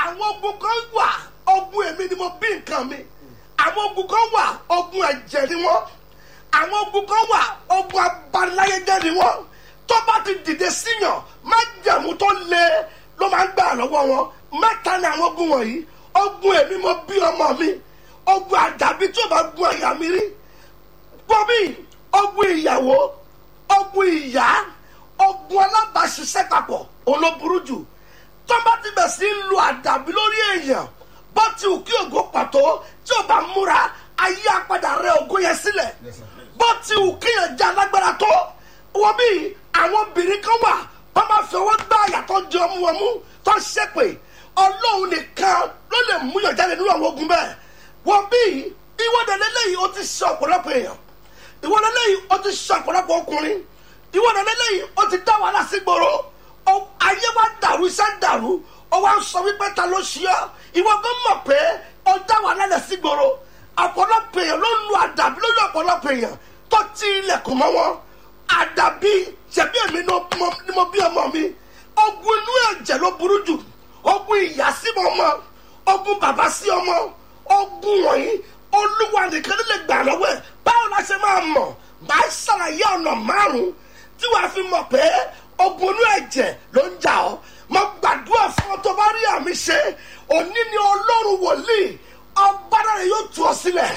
àwọn ogun kan wà ogun èmi ni mo bí nǹkan mi àwọn ogun kan wà ogun ẹ̀jẹ̀ ni wọ́n àwọn ogun kan wà ogun abaniláyéjẹ́ ni wọ́n tó bá ti dìde síyàn májẹ̀mú tó le ló máa ń gbà lọ́wọ́ wọn mẹ́ta ni àwọn ogun wọ̀nyí ogun èmi mo bí ọmọ mi ogun àdàbí tí ó bá gun àyà mi rí gbọ́bí ogun ìyàwó ogun ìyá ogun alábàáṣiṣẹ́ papọ̀ òun ló burú jù tó bá ti bẹ̀ sí lu àdàbí lórí èèyàn bó ti wù kí ògo pàtó tí ò bá múra ayé apádà rẹ ògo yẹn sílẹ̀ bó ti wù kí yẹn jẹ́ alágbára tó wọ́n bí àwọn obìnrin kan wà wọ́n máa fi ọwọ́ gbá àyàtọ̀ jẹ ọmú wọn mú tó ń ṣépè ọlọ́run nìkan ló lè mú yàn jáde nínú àwọn ogun bẹ́ẹ̀ wọ́n bí ìwọ́dẹ lélẹ́yìí ó ti ṣe ọ̀pọ̀lọpọ̀ èèyàn ìwọ́dẹ lélẹ́yìí ó ti ṣe ọ̀pọ̀lọpọ̀ ọkùnrin ìwọ́dẹ lélẹ́yìí ó ti dá wàhálà sí gbòòrò Ọ- ayé wa dàrú iṣẹ́ dàrú ó wá ń sọ wípé ta ló ṣe ọ́ ìwọ gan mọ̀ pé ó dá wàhálà lẹ̀ sí gbòòrò ọ̀pọ̀lọpọ̀ èèyàn ló ń lu àdàbí lórí ọ̀pọ̀lọpọ̀ èèyàn tó ti ilẹ̀kùn mọ́ wọn àdàbí ṣẹ̀bí èmi ni mo- ni mo bí ọmọ mi ogun inú ẹ̀jẹ̀ ló burú jù ogun ìyá sí ọmọ ogun bàbá sí ọmọ ogun wọ̀nyí olúwa nìkan ló lè gbà lọ́wọ́ ẹ̀ báwo la ṣe máa mọ̀ máa ṣàlàyé ọ̀nà márùn-ún tí wàá fi mọ̀ pé ogun inú ẹ̀jẹ̀ ló ń jà ọ́ mo gbàdúrà fún ọ tó bá rí àmì ṣe òní ni ọlọ́run wòlíì ọba náà yóò tú ọ sílẹ̀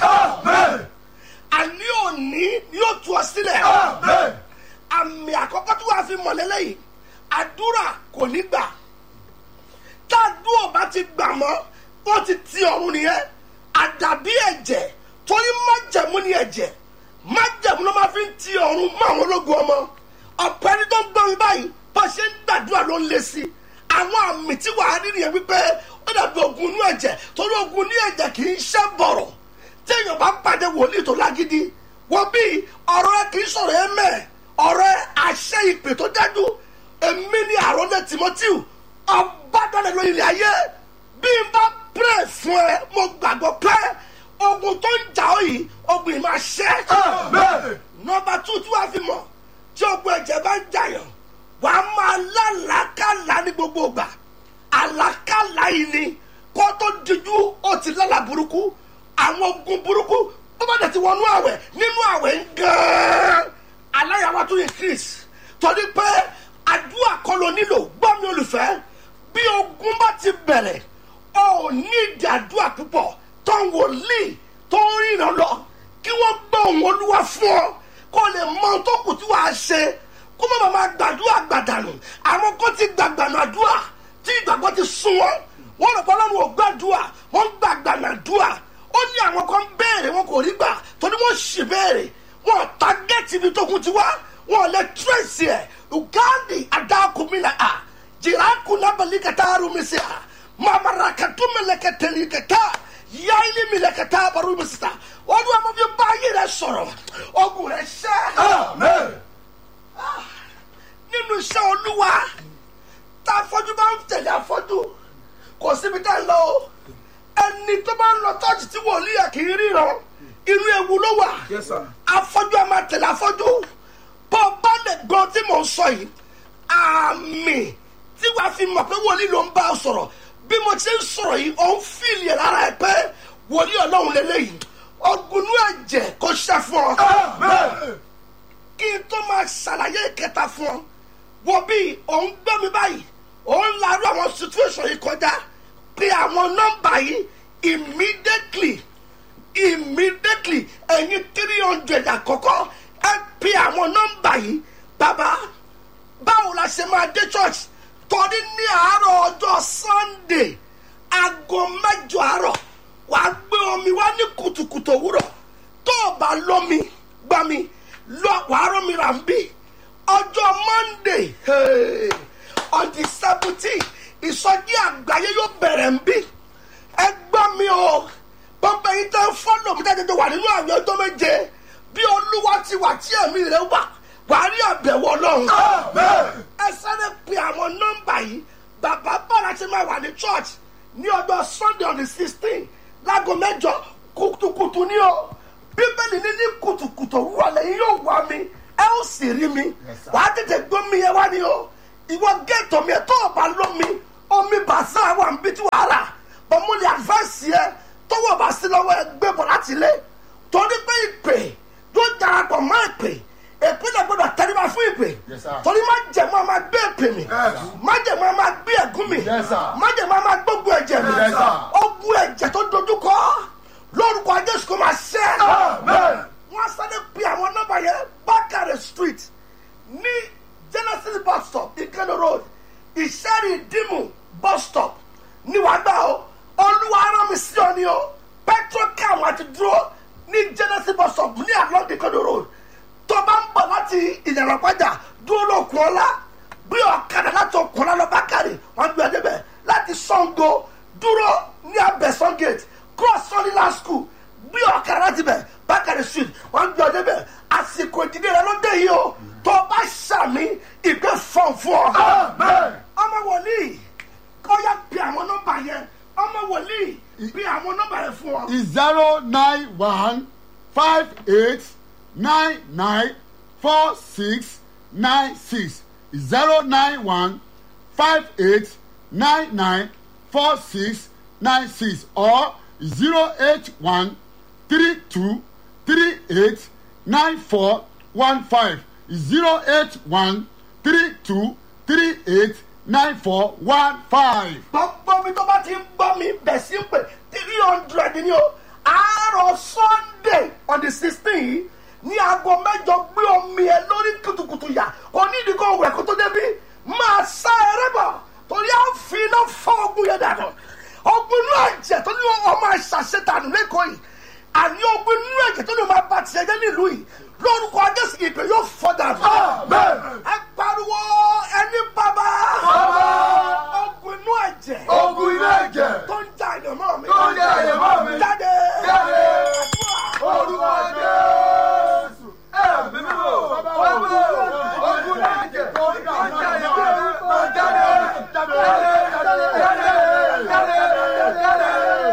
àní òní yóò tú ọ sílẹ̀ àmì àkọ́kọ́ tí wàá fi mọ̀ lélẹ́yìí àdúrà kò ní gbà tádùn ọba ti gbà mọ́ ó ti ti ọ̀run nìyẹn àdàbí ẹ̀jẹ̀ torí májẹ̀mú ni ẹ̀jẹ̀ májẹ̀mú ló máa fi ń ti ọ̀run mọ́ àwọn ológun ọmọ ọ̀pọ̀ ẹni tó ń gbọ́ mi báyìí bó ṣe ń gbàdúrà ló ń le sí i àwọn àmì tí wàá rí nìyẹn wípé ó dàbí ogun inú ẹ̀jẹ̀ torí ogun ní ẹ̀jẹ̀ kì í ṣe bọ̀rọ̀ tí èèyàn bá pàdé wòlíì tó lágídí wọ́n bí ọ̀rọ̀ ẹ kì í sọ̀rọ̀ ẹ mẹ́ ọ̀rọ̀ ẹ àṣẹ ìpè tó dájú èmi ní àròlé timothy ọba dalẹ̀ lórí ilẹ̀ ayé bí n bá pray fún ẹ mo gbàgbọ́ pé ogun tó ń jà ọ́ yìí ogun yìí máa ṣẹ́ nọmba two tí wàá fi mọ̀ tí ogun ẹ̀jẹ̀ bá ń jàyàn wàá máa lálàákàlà ní gbogbo ìgbà àlàkàlà yìí ni kó tó dijú ó ti lálà burúkú àwọn ogun burúkú tó bá dẹ̀ ti wọnú àwẹ̀ nínú àwẹ̀ ń gan-an aláyàwó tó increase torí pé àdúrà kọ́ ló nílò gbọ́ mi olùfẹ́ bí ogun bá ti bẹ̀rẹ̀ ọ ò ní ìdí àdúrà púpọ̀ tó ń wòlíì tó ń rìnrìn lọ kí wọ́n gbọ́ òun olúwa fún ọ kó lè mọ ohun tó kù tí wàá ṣe kó má máa gbàdúrà gbàdànù àwọn kan ti gbàgbànù àdúrà tí ìgbàgbọ́ ti sún wọn wọn rò pé ọlọ́run ò gbàdúrà wọ́n gbàgbànù àdúrà ó ní àwọn kan béèrè wọn kò rí gbà torí wọ́n sì béèrè wọn ò tágẹ́tì ibi tó kún ti wá wọn ò lè tírèsì ẹ̀ ugandi adákùnmílẹ̀ à jìrákùnlábàlíkàtà arúmísì à mamarakàtúmẹ̀lẹ̀kẹ̀tẹ̀lẹ̀kẹ̀tà yaili mẹ̀lẹ̀kẹ̀tà barúmísìtà wọ́n dún àwọn fi báyìí rẹ̀ sọ̀rọ̀ ogun rẹ̀ ṣẹ́ nínú iṣẹ́ olúwa tá afọ́jú bá ń tẹ̀lé afọ́jú kò síbi tá ń lọ o ẹni tó bá ń lọ tọ́jú tí wòlíì ẹ̀ kì í ríran inú ewu ló wà Yes, sir. afọ́jú a máa tẹ̀lé afọ́jú bó o bá lè gbọ́ tí mò ń sọ yìí àmì tí wàá fi mọ̀ pé wòlíì ló ń bá ọ sọ̀rọ̀ bí mo ti ń sọ̀rọ̀ yìí ò ń fìlì ẹ̀ lára ẹ pé wòlíì ọlọ́run lélẹ́yìí ọgùnú ẹ̀jẹ̀ kò ṣẹ́ fún ọ kí n tó máa ṣàlàyé ìkẹta fún ọ wo bí òun gbọ́ mi báyìí òun larú àwọn situation yìí kọjá pé àwọn nọ́mbà yìí immediately immediately ẹ̀yin three hundred àkọ́kọ́ ẹ pe àwọn nọ́mbà yìí bàbá báwo la ṣe máa dé church torí ní àárọ̀ ọjọ́ sunday aago mẹ́jọ àárọ̀ wàá gbé omi wá ní kùtùkùtù òwúrọ̀ tó o bá lómi gbá mi lọ wàá rọ́mi rà ń bí ọjọ́ monday hey, on the seventeen ìsọjí àgbáyé yóò bẹ̀rẹ̀ ń bí ẹ gbọ́ mi o bọ́mbà yìí tẹ́ ń fọ́lọ̀ mi tẹ́tẹ́ tó wà nínú àwọn ọjọ́ méje bí olúwa ti wà tí ẹ̀mí rẹ̀ wà wàá rí àbẹ̀wò ọlọ́run ẹ sáré pe àwọn nọ́mbà yìí bàbá bára ṣe máa wà ní church ní ọjọ́ sunday on the sixteen láago mẹ́jọ kùtùkùtù ní o bíbélì ní ní kùtùkùtù wọlé yìí yóò wá mi ẹ ó sì rí mi wàá tètè gbọ́ mi yẹn wá ní o ìwọ gẹ́tọ̀ mi ẹ̀ tó o bá lọ́ mi omi bàṣà wà ń bí tí wàá rà lọ́wọ́ ẹ gbé bọ̀ láti ilé torí pé ìpè yóò darapọ̀ mọ́ ìpè ìpínlẹ̀ gbọ́dọ̀ tẹríba fún ìpè Yes, sir. torí má jẹ̀mọ́ a máa gbé ìpè mi Yes. má jẹ̀mọ́ a máa gbé ẹ̀gún mi Yes, sir. má jẹ̀mọ́ a máa gbógun ẹ̀jẹ̀ mi Yes, sir. ogun ẹ̀jẹ̀ tó dojúkọ lórúkọ Jésù kò máa ṣẹ́ Amen. wọ́n sáré pe àwọn nọ́mbà yẹn bákàrẹ̀ street ní genesis bus stop ìkànnì road ìṣẹ́rì ìdìmú bus stop ní wàá gbà ó olúwa arán mi sí ọ ni o petrocam àti dúró ní genesis bus stop ní along ìkànnì road tó bá ń bọ̀ láti ìyànà pàjá dúró lókun ọlá bí ọ̀kadà láti ọkùnrin ọlá bákàrẹ̀ wọ́n gbé ẹdẹ bẹ̀ láti sango dúró ní abẹ́sán gate cross sunnyland school bí ọ̀kadà láti bẹ̀ bákàrẹ̀ street wọ́n gbé ọdẹ bẹ̀ àsìkò ìdílé rẹ ló dé yìí o tó bá ṣàmì ìgbẹ́ fọ̀n fún ọ. Amen. ọmọ wòlíì kọ́ yá bí àwọn nọ́mbà yẹn ọmọ wòlíì bí àwọn nọ́mbà yẹn fún ọ. is zero nine one five eight nine nine four six nine six zero nine one five eight nine nine four six nine six or zero eight one three two three eight nine four one five zero eight one three two three eight nine four one five. gbogbo mi tó bá ti ń gbọ́ mi bẹ̀ sí ń pè three hundred ni o àárọ̀ sunday on the sixteen yìí ní aago mẹ́jọ gbé omi ẹ lórí kùtùkùtù yà kò ní ìdíkọ̀ òwúrẹ̀ kó tó débi máa sá eré bọ̀ torí à ń fi iná fọ́ ogun yẹn dànù ogun inú ẹ̀jẹ̀ tó ní ọmọ àṣàṣetànù lẹ́kọ̀ọ́ yìí àní ogun inú ẹ̀jẹ̀ tó ní ọmọ abá tiẹ̀ jẹ́ nílùú yìí lórúkọ ajẹ́sì ìpè yóò fọ́ dànù. Amen. ẹ pariwo ẹni bàbá Bàbá. ogun inú ẹ̀jẹ̀ ogun inú ẹ̀jẹ̀ tó ń ja àyànmọ́ mi. Tó ń ja àyànmọ́ mi. jáde. Jáde. Àdúrà. orúkọ jésù ẹ̀mí mímọ́ ogun ogun ẹ̀jẹ̀ tó ń jà ní ọ̀rẹ́ máa jáde jáde jáde jáde jáde jáde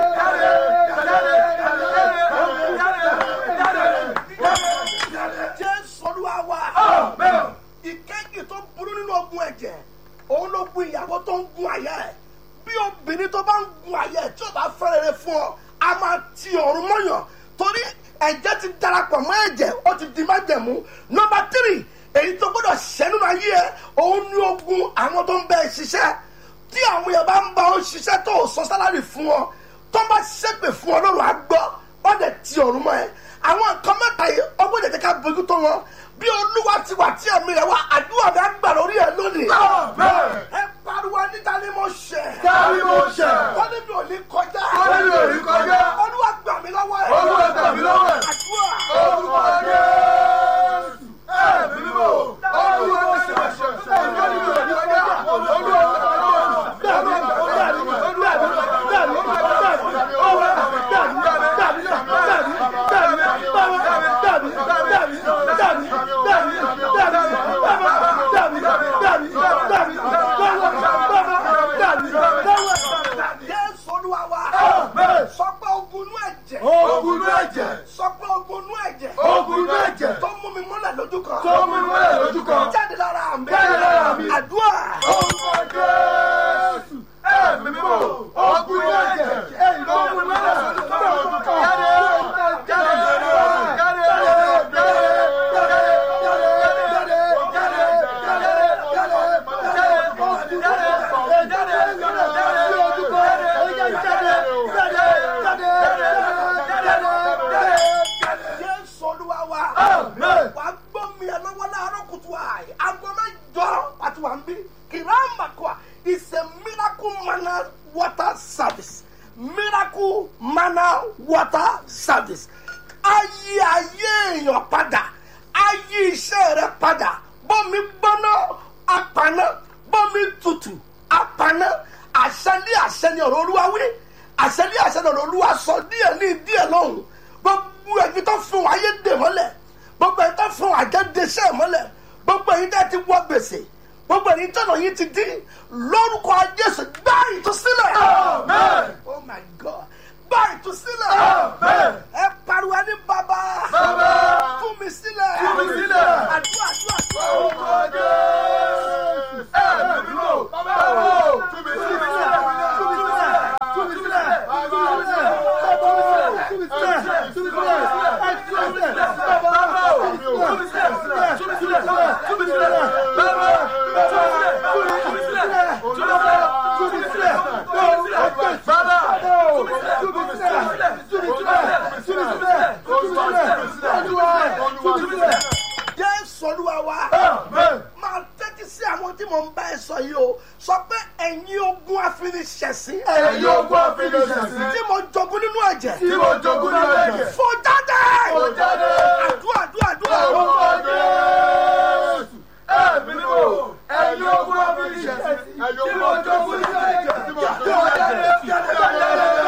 jésù olúwa wa. jáde. ìkejì tó burú nínú ogun ẹ̀jẹ̀ òun ló gun ìyàwó tó ń gun àyà ẹ̀ bí obìnrin tó bá ń gun àyà ẹ̀ tí ó bá fẹ́rẹ̀ẹ́rẹ́ fún ọ a máa ti ọ̀run mọ́yàn torí ẹ̀jẹ̀ ti darapọ̀ mọ́ ẹ̀jẹ̀ ó ti di májẹ̀mú nọmba tírì èyí tó gbọ́dọ̀ ṣẹ́ nínú ayé ẹ̀ òun ní ogun àwọn tó ń bẹ ẹ ṣiṣẹ́ tí àwọn èèyàn bá ń bá ọ ṣiṣẹ́ tó ò sọ sálárì fún ọ tó bá ṣépè fún ọ lọ́rùn àgbọ̀ wọ́n dẹ̀ ti ọ̀run mọ́ ẹ àwọn nǹkan mẹ́ta yìí ọgbọ́n ìdẹ̀jẹ̀ ká bójú tó wọn bí olúwa ti wà tí ẹ̀mí rẹ̀ wá àdúrà mi á gbà lórí ẹ̀ lónìí. Amen. ẹ pariwo níta ni mo ṣẹ̀. Dárí mo ṣẹ̀. wọ́n ní mi ò ní kọjá. Wọ́n ní mi ò ní kọjá. olúwa gbà mí lọ́wọ́ ẹ̀. Olúwa gbà mí lọ́wọ́ ẹ̀. àdúrà. orúkọ jésù ẹ̀mí mímọ́ olúwa mo ṣẹ̀ olúwa ní mi ò ní kọjá olúwa gbà mí jésù olúwa wa. Amen. sọ pé ogun inú ẹ̀jẹ̀. ogun inú ẹ̀jẹ̀ sọ pé ogun inú ẹ̀jẹ̀. ogun inú ẹ̀jẹ̀ tó mú mi mọ́lẹ̀ lójú kan. tó mú mi mọ́lẹ̀ lójú kan jáde lára mi. Jáde lára mi. àdúrà. orúkọ jésù ẹ̀mí mímọ́ ogun inú ẹ̀jẹ̀ èyí tó mú mi mọ́lẹ̀ lójú kan jáde jáde jáde jésù olúwa wa. Amen. wà á gbọ́ mi ẹ lọ́wọ́ láàárọ̀ kùtù àì aago mẹ́jọ àti wà ń bí kìlámà kọ́ is a miracle manna water service miracle manna water service ayé ayé èèyàn padà ayé iṣẹ́ rẹ padà bọ́mi gbọ́ná apaná bọ́mi tutù apaná àṣẹlé àṣẹni ọ̀rọ̀ olúwa wí àṣẹlé àṣẹni ọ̀rọ̀ olúwa sọ díẹ̀ ní díẹ̀ lọ́hùn gbogbo ẹni tó fún wa ayé dè mọ́lẹ̀ gbogbo ẹni tó fún wa jẹ́ deṣẹ́ mọ́lẹ̀ gbogbo ẹni tẹ́ ti wọ gbèsè gbogbo ẹni tọ́nà yìí ti dín lórúkọ jésù gbá ìtúsílẹ̀. Amen. oh my god gbá ìtúsílẹ̀. Amen. ẹ pariwo ẹni bàbá Bàbá. fún mi sílẹ̀. Fún mi sílẹ̀. àdúrà àdúrà àdúrà. orúkọ jésù ẹ̀mí mímọ́ báwo tú mi sílẹ̀ tú mi sílẹ̀ tú mi sílẹ̀ tú mi sílẹ̀ tú mi sílẹ̀ ẹ̀yin ogun àfinisẹ̀sìn tí mo jogún nínú ẹ̀jẹ̀ tí mo jogún nínú ẹ̀jẹ̀ fò jáde kò jáde àdúrà àdúrà àdúrà orúkọ jésù ẹ̀mí ni mo ẹ̀yin ogun àfinisẹ̀sìn tí mo jogún nínú ẹ̀jẹ̀ tí mo jogún nínú ẹ̀jẹ̀.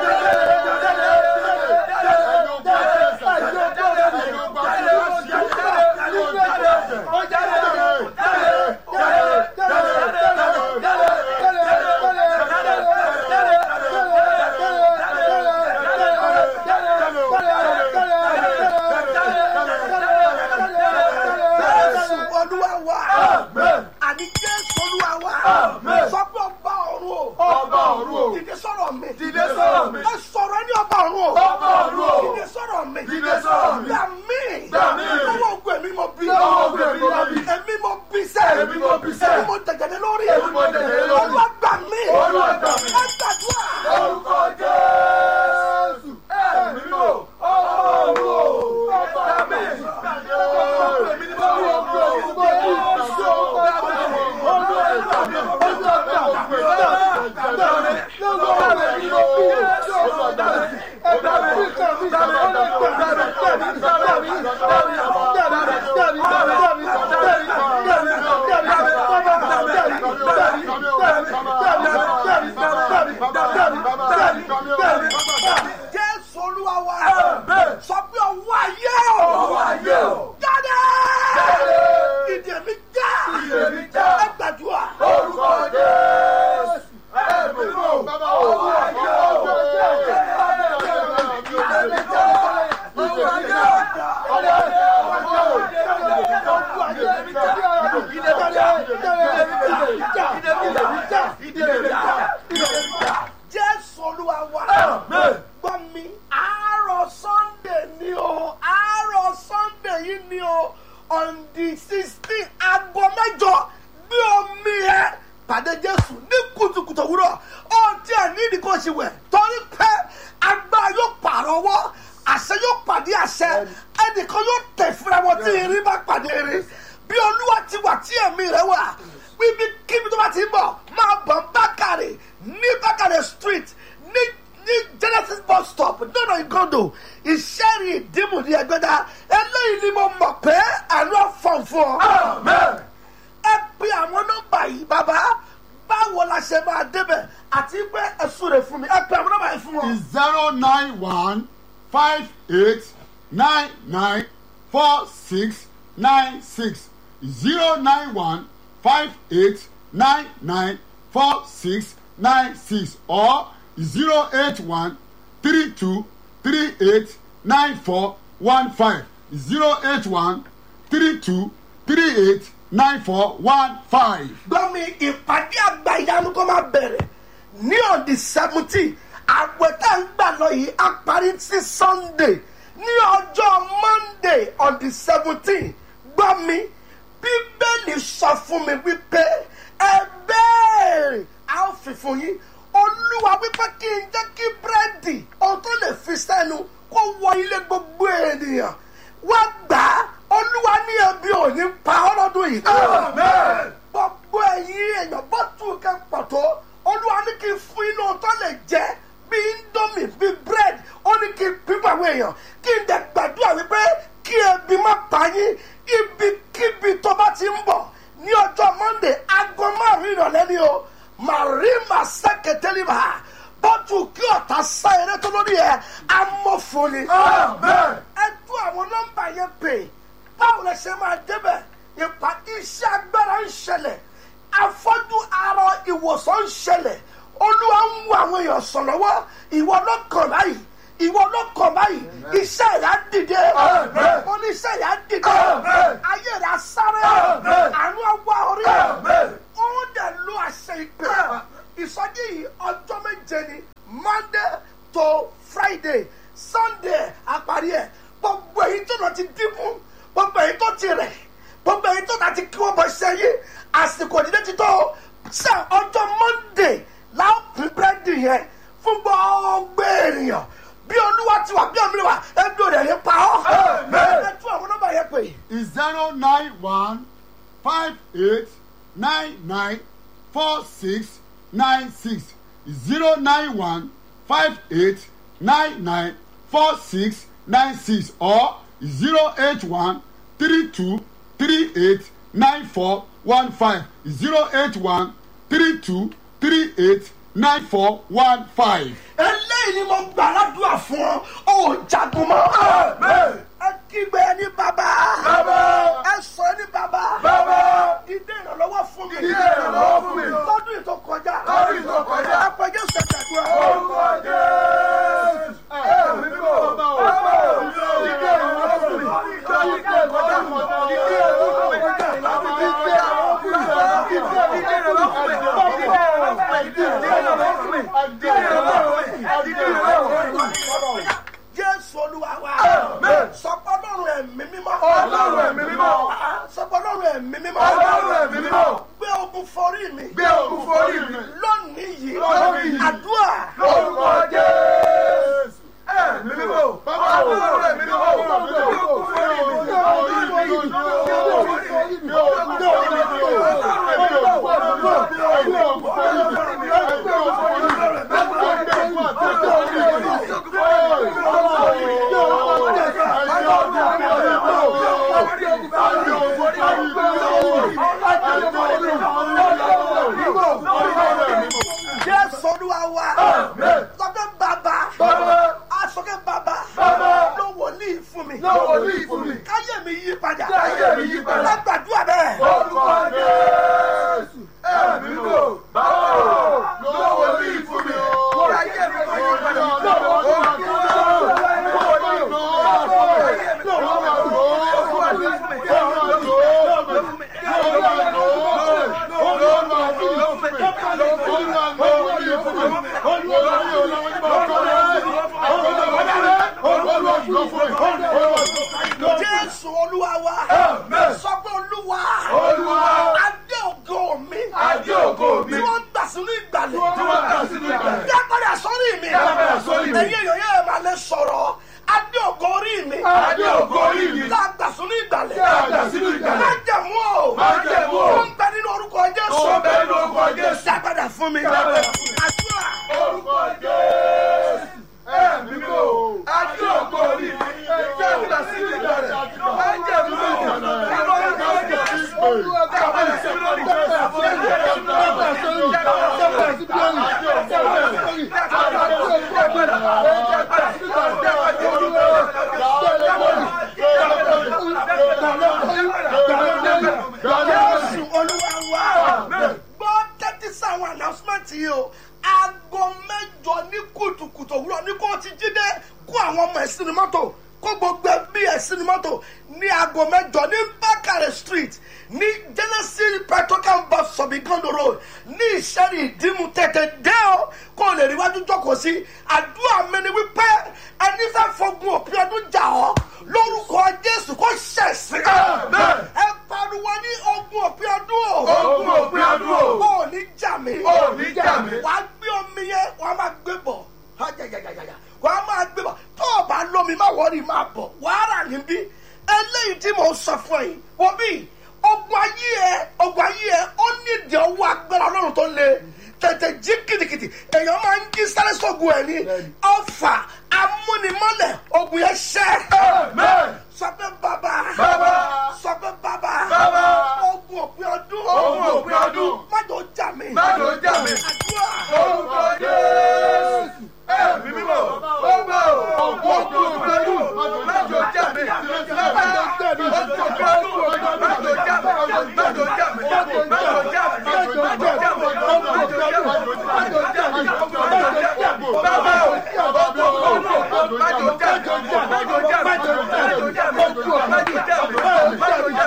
jésù olúwa wa Amen. àní jésù olúwa wa Amen. sọ pé ọba ọ̀run o Ọba ọ̀run o. dìde sọ̀rọ̀ mi Dìde sọ̀rọ̀ mi. ẹ sọ̀rọ̀ ní ọba ọ̀run o Ọba ọ̀run o. dìde sọ̀rọ̀ mi Dìde sọ̀rọ̀ mi. gbà mí Gbà mí. lọ́wọ́ ogun èmi mo bí Lọ́wọ́ ogun èmi mo bí. èmi mo bí sẹ́ Èmi mo bí sẹ́. èmi mo tẹ̀gẹ̀dẹ̀ lórí Èmi mo tẹ̀gẹ̀dẹ̀ lórí. olúwa gbà mí Olúwa gbà mí. ẹ gbàdúrà orúkọ jésù ẹ̀mí ni mo ọba ọ̀run o. ọba mi èmi ni mo wọ ọgbọ́n ògbó ìṣó jésù olúwa wa Amen. sọ pé ọwọ́ ayé o Ọwọ́ ayé o. jáde Jáde. ìdè mi já Ìdè mi já. ẹ gbàdúrà orúkọ jésù ẹ̀mí ni mo ọwọ́ ayé o. jésù olúwa wa Amen. gbọ́ mi àárọ̀ sunday ni o àárọ̀ sunday yìí ni o on the sixteen aago mẹ́jọ gbé omi ẹ pàdé jésù ní kùtùkùtù òwúrọ̀ ó tiẹ̀ nídìí kó o ṣe wẹ̀ torí pé agbára yóò pààrọ̀ ọwọ́ àṣẹ yóò pàdé àṣẹ ẹnìkan yóò tẹ̀ fúnra wọn tí irin bá pàdé irin bí olúwa ti wà tí ẹ̀mí rẹ wà bíbí kíbi tó bá ti ń bọ̀ máa bọ̀ bákàrè ní bákàrè street ní ní genesis bus stop nínú ìgọ́dọ̀ ìṣẹ́rì ìdìmú ní ẹgbẹ́dá eléyìí ni mo mọ̀ pé àlọ́ fọ̀n fún ọ. Amen. ẹ pe àwọn nọ́mbà yìí bàbá báwo la ṣe máa débẹ̀ àti pé ẹ súre fún mi ẹ pe àwọn nọ́mbà yìí fún wọn. is zero nine one five eight nine nine four six nine six zero nine one five eight nine nine four six nine six or zero eight one three two three eight nine four one five zero eight one three two three eight nine four one five. gbọ́ mi ìpàdé àgbà ìyanu kó máa bẹ̀rẹ̀ ní on the seventeen àgbẹ̀tẹ̀ ń gbà lọ yìí á parí sí sunday ní ọjọ́ monday on the seventeen gbọ́ mi bíbélì sọ fún mi wípé ẹ bẹ́ẹ̀rẹ̀ á ó fi fún yín olúwa wípé kí n jẹ́ kí búrẹ́dì ohun tó lè fi sẹ́nu kó wọ ilé gbogbo ènìyàn wá gbà á olúwa ní ebi ò ní pa ọ́ lọ́dún yìí Amen. gbogbo ẹ̀yin èèyàn bó tún kẹ́ pọ̀ tó olúwa ní kí n fún inú tó lè jẹ bí indomie bí bread ó ní kí n pín àwọn èèyàn kí n dẹ̀ gbàdúrà wípé kí ebi má pa yín ibikíbi tó bá ti ń bọ̀ ní ọjọ́ monday aago márùn-ún ìrọ̀lẹ́ ni o màrímà sẹ́kẹ̀tẹ́lìmà bọ́tù kí ọ̀tá sá eré tó lórí ẹ̀ amọ̀fọ́ni Amen. ẹ tún àwọn nọ́mbà yẹn pè báwo lẹ ṣe máa débẹ̀ ìpa iṣẹ́ agbára ń ṣẹlẹ̀ afọ́jú arọ ìwòsàn ń ṣẹlẹ̀ olúwa ń wo àwọn èèyàn sàn lọ́wọ́ ìwọ ló kàn báyìí ìwọ ló kàn báyìí iṣẹ́ rẹ̀ á dìde Amen. mo ní iṣẹ́ rẹ̀ á dìde Amen. ayé rẹ̀ á sáré Amen. àánú ọwọ́ orí Amen. ó dẹ̀ lo àṣẹ ìpè ìsọjí yìí ọjọ́ méje ni monday to friday sunday àparí ẹ̀ gbogbo èyí tó lọ ti dínkù gbogbo èyí tó ti rẹ̀ gbogbo èyí tó ti kí wọ́n bọ̀ ṣe yí àsìkò ìdílé ti tó ṣe ọjọ́ monday láwọn pín búrẹ́dì yẹn fún gbogbo ènìyàn bí olúwa ti wà bí omi wà ẹbí ò rẹ̀ yẹn pa ọ́ Amen. ẹ tún àwọn nọ́mbà yẹn pè is zero nine one five eight nine nine four six nine six zero nine one five eight nine nine four six nine six or zero eight one three two three eight nine four one five zero eight one three two three eight nine four one five. eléyìí ni mo gbà ládùúgbà fún ọ ò jagun mọ́. Amen. ẹ kígbe ní bàbá. Bàbá. ẹ sọ ní bàbá. Bàbá. ìdè ìrànlọ́wọ́ fún mi. Ìdè ìrànlọ́wọ́ fún mi. lọ́dún ìtò kọjá. Lọ́dún ìtò kọjá. àpèjẹ sẹ̀kẹ̀dùn ẹ̀. Orúkọ Jésù. Ẹ̀mí mímọ́. Bàbá o. Ìdè ìrànlọ́wọ́ fún mi. Ìdè ìkọjá fún mi. Ìdè ìrànlọ́wọ́ fún mi. Ìdè ìrànlọ́wọ́ fún mi. Ìdè ìrànlọ́wọ́ fún mi. Ìdè ìrànlọ́wọ́ fún mi. Ìdè ìrànlọ́wọ́ fún mi. Ìdè ìrànlọ́wọ́ fún mi. Ìdè ìrànlọ́wọ́ fún mi. Ìdè ìrànlọ́wọ́ fún mi. jésù olúwa wa. Amen. sọpọ́ ọlọ́run ẹ̀mí mímọ́. Ọlọ́run ẹ̀mí mímọ́. sọpọ́ ọlọ́run ẹ̀mí mímọ́. Ọlọ́run ẹ̀mí mímọ́. gbé ogun forí mi. Gbé ogun forí mi. lónìí yìí. Lónìí yìí. àdúrà. Lórúkọ Jésù. Ẹ̀mí mímọ́. Ọlọ́run ẹ̀mí mímọ́. Gbé ogun forí mi. jésù olúwa wa. Amen. sọkẹ́ bàbá. Bàbá. asọkẹ́ bàbá. Bàbá. ló wòlíì fún mi. Ló wòlíì fún mi. káyé mi yí padà. Káyé mi yí padà. lágbàdúrà bẹ́ẹ̀. Orúkọ Jésù. Ẹ̀mí mímọ́. Bàbá o. Lọ́wọ́ ní ìfún mi. Káyé mi kò yí padà. Lọ́wọ́ ní ìfún mi. Lọ́wọ́ ní ìfún mi. Káyé mi kò yí padà. Lọ́wọ́ ní ìfún mi. jésù olúwa wa. Amen. sọ pé olúwa. Olúwa. adé ògo mi. Adé ògo mi. tí wọ́n gbà sínú ìgbàlẹ̀. Tí wọ́n gbà sínú ìgbàlẹ̀. dápadà sórí mi. Dápadà sórí mi. ẹ̀yin èèyàn yẹn máa lè sọ̀rọ̀. adé ògo orí mi. Adé ògo orí mi. tá a gbà sínú ìgbàlẹ̀. Tá a gbà sínú ìgbàlẹ̀. májẹ̀mú o. Májẹ̀mú o. tó ń bẹ nínú orúkọ jésù. Tó ń bẹ nínú orúkọ Jésù. dápadà fún mi. Dápadà fún mi. àdúrà. Orúkọ Jésù. Ẹ̀mí mímọ́. Adé ògo orí mi. Dábìlà sí ìgbà rẹ̀. Májẹ̀ mímọ́. Nínú orúkọ Jésù. Dábìlà sí ìgbà rẹ̀. jésù olúwa wa. gbọ́ tẹ́tí sáwọn announcement yìí o aago mẹ́jọ ní kùtùkùtù òwúrọ̀ ní kó o ti jí dé kó àwọn ọmọ ẹ̀ sínú mọ́tò kó gbogbo ẹbí ẹ̀ sínú mọ́tò ní aago mẹ́jọ ní bákàrẹ̀ street ní genesis petrocam bus sọ̀bìgando road ní ìṣẹ́rì ìdímú tètè dé o kó o lè rí wájú jókòó sí àdúrà mi ni wípé ẹni fẹ́ fogun òpin ọdún jà ọ́ lórúkọ jésù kó ṣẹ̀sìn Amen. ẹ pariwo ní ogun òpin ọdún o Ogun òpin ọdún o. ó ní jà mí Ó ní jà mí. wàá gbé omi yẹn wàá máa gbé bọ̀ Ajajajajaya. wàá máa gbé bọ̀ tó o bá lómi má wọrí máa bọ̀ wàá rà níbí eléyìí tí mo sọ fún ẹ wọ́n bí ogun ayé ẹ ogun ayé ẹ ó nídìí ọwọ́ agbára ọlọ́run tó le tètè jí kìtìkìtì èèyàn máa ń jí sáré sógun ẹ ní ọfà amúnimọ́lẹ̀ ogun yẹn ṣẹ́ Amen. sọ pé bàbá Bàbá. sọ pé bàbá Bàbá. ogun òpin ọdún Ogun òpin ọdún. májò jà mí Májò jà mí. àdúrà Orúkọ Jésù. Ẹ̀mí mímọ́. Bàbá o. Ogun òpin ọdún. Májò jà mí. Bàbá. Ogun òpin ọdún. Májò jà mí. Májò jà mí. Májò jà mí. Májò jà mí. Májò jà mí. Májò jà mí. Májò jà mí. Bàbá o. Ogun òpin ọdún. Májò jà mí. Májò jà mí. Májò jà mí. Májò jà mí. Májò jà mí. Májò jà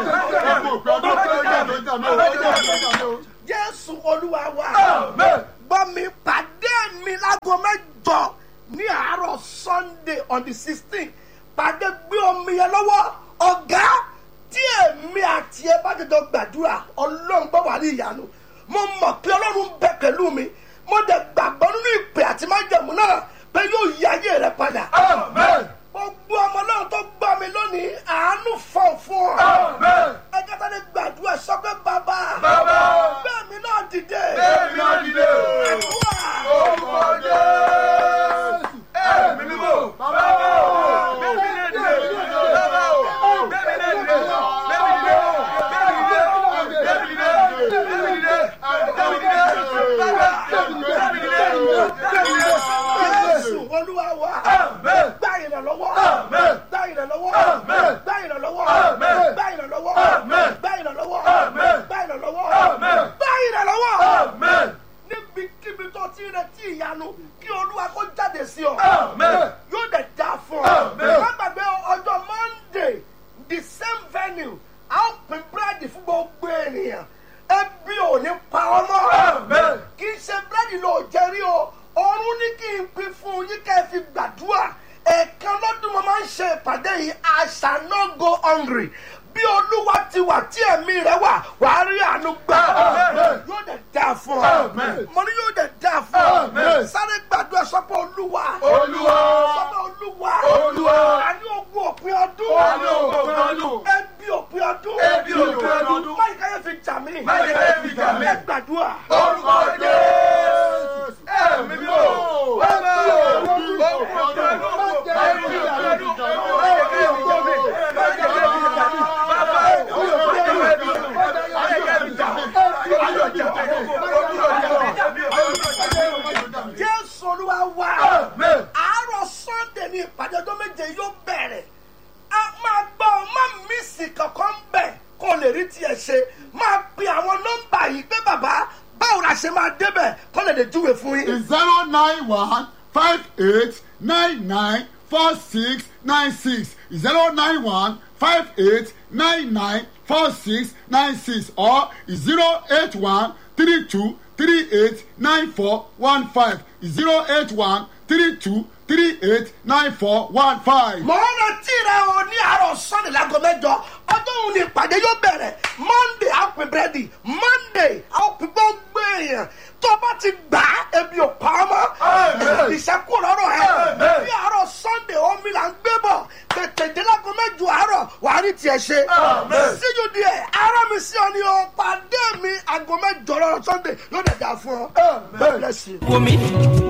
mí. Májò jà mí. jésù olúwa wa Amen. gbọ́ mi pàdé mi láago mẹ́jọ ní àárọ̀ sunday on the sixteen pàdé gbé omi yẹn lọ́wọ́ ọ̀gá tí èmi àti ẹ bá jọjọ gbàdúrà ọlọ́run gbọ́ wà ní ìyanu mo mọ̀ pé ọlọ́run bẹ pẹ̀lú mi mo dẹ̀ gbàgbọ́ nínú ìpè àti májẹ̀mú náà pé yóò yí ayé rẹ padà. Amen. gbogbo ọmọ náà tó gbọ́ mi lónìí àánú fọ̀ fún ọ. Amen. ẹgbẹ́ tó ní gbàdúrà sọ pé bàbá Bàbá. bẹ́ẹ̀ mi náà dìde. Bẹ́ẹ̀ mi náà dìde. àdúrà kí olúwa kó jáde sí ọ Amen. yóò dẹ̀ dá fún ọ Amen. má gbàgbé ọjọ́ monday the same venue a ó pín búrẹ́dì fún gbogbo ènìyàn ebi ò ní pa ọmọ Amen. kì í ṣe búrẹ́dì ló jẹ́rí o ọ̀run ní kí n pín fún yín ká ẹ fi gbàdúrà ẹ̀ẹ̀kan lọ́dún mo máa ń ṣe ìpàdé yìí I shall not go hungry bí olúwa ti wà tí ẹ̀mí rẹ̀ wà wàá rí àánú gbà Amen. yóò dẹ̀ dá fún ọ Amen. mo ní yóò dẹ̀ dá fún ọ Amen. sáré gbàdúrà sọ́pọ̀ olúwa Olúwa. sọ́pọ̀ olúwa Olúwa. àní ogun òpin ọdún Àní ogun òpin ọdún. ẹbí òpin ọdún Ebi òpin ọdún. báyìí káyọ̀ fi jà mí Báyìí káyọ̀ fi jà mí. ẹ gbàdúrà. Orúkọ Jésù. Ẹ̀mí mímọ́. Bàbá o. Orúkọ Jésù. Ẹ̀mí mímọ́. Bàbá o. Orúkọ Jésù. Ẹ̀mí mímọ́. jésù olúwa wá Amen. àárọ̀ sunday ní ìpàdé ọjọ́ méje yóò bẹ̀rẹ̀ a máa gbọ́ ọ má mísì kankan bẹ̀ kó o lè rí tiẹ̀ ṣe máa pe àwọn nọ́mbà yìí pé bàbá báwo la ṣe máa débẹ̀ kó lè lè júwe fún yín. is zero nine one five eight nine nine four six nine six zero nine one five eight nine nine four six nine six or zero eight one three two three eight nine four one five zero eight one three two three eight nine four one five. mọ̀ ọ́n rántí rẹ o ní àárọ̀ sunday láago mẹ́jọ ọjọ́ òun ni ìpàdé yóò bẹ̀rẹ̀ monday a ó pín búrẹ́dì monday a ó pín gbogbo èèyàn tó o bá ti gbà á ebi ò pa ọ́ mọ́ Amen. ìṣẹ́kù lọ́rọ̀ ẹ̀ Amen. ní àárọ̀ sunday omi là ń gbé bọ̀ tètè dé láago mẹ́jọ àárọ̀ wàá rí tiẹ̀ ṣe Amen. síjú díẹ̀ ara mi sí ọ ni o pàdé mi aago mẹ́jọ lọ́rọ̀ sunday yóò dẹ̀ dà fún ọ. God bless you. wò mí